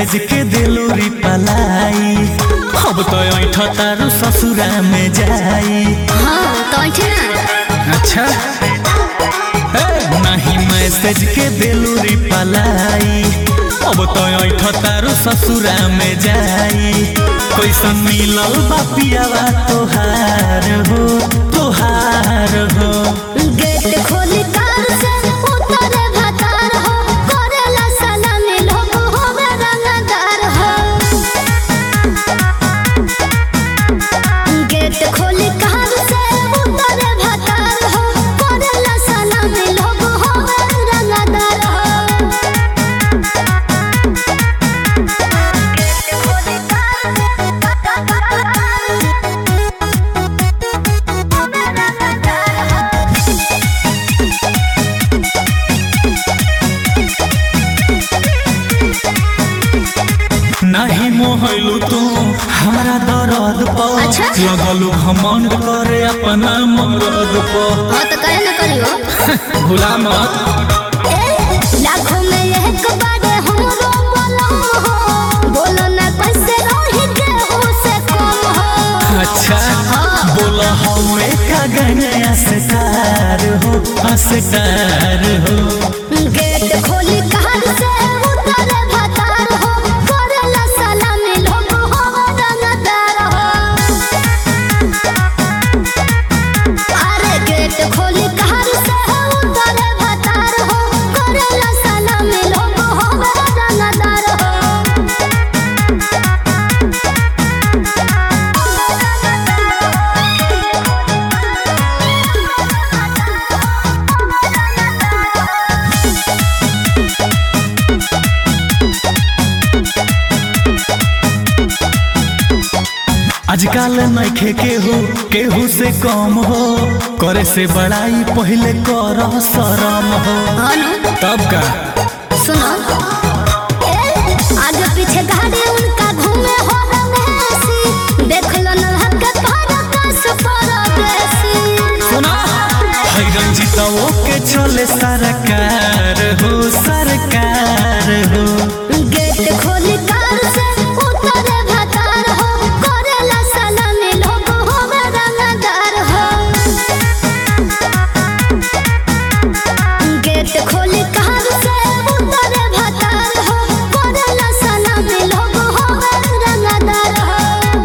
Message के दिलो reply अब तो ऐठ तारू ससुरा में जाई हाँ तो ऐठे ना अच्छा ए, नहीं मैसेज के दिलो रिप्लाई अब तो ऐठ तारू ससुरा में जाई कैसन मिलल बा पियावा तोहार हो तोहार हो गेट खोली कार से उतरे भतार हो करेला सलामी लोग होवे रंगदार हो गेट खोली कार से उतरे भतार हो करेला सलामी लोग होवे रंगदार हो गेट खोली कार नहीं मोहलू तू हमारा दर्द पर अच्छा। लगलू घमंड करे अपना मरद पर हाँ तो करे ना करियो भुला मत लाखों में एक बारे हमरो बोलो हो बोलो ना कैसे रही के उसे कम हो अच्छा हाँ। बोला हवे का गया असकार हो असकार हो गेट खोली कार से उतरे भतार हो करेला सलामी लोग हो रंगदार हो अरे गेट खोली कार से उतरे भतार हो करेला सलामी लोग हो रंगदार हो आजकल नइखे केहू केहू से कम हो करे से बड़ाई पहले कर शरम हो हाँ ना तब का सुनो ए, आगे पीछे गाड़ी उनका घूमे हो रमेशी देख लो न हक पर कस पर बेसी सुना है रंजितवो के चले सरकार हो सरकार हो गेट खोली कार से उतरे भतार हो करेला सलामी लोग हो रंगदार हो गेट खोली कार से उतरे भतार हो करेला सलामी लोग हो रंगदार हो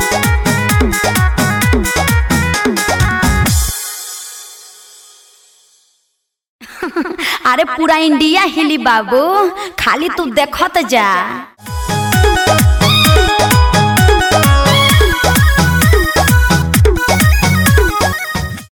अरे पूरा इंडिया हिली बाबू खाली तू देखत जा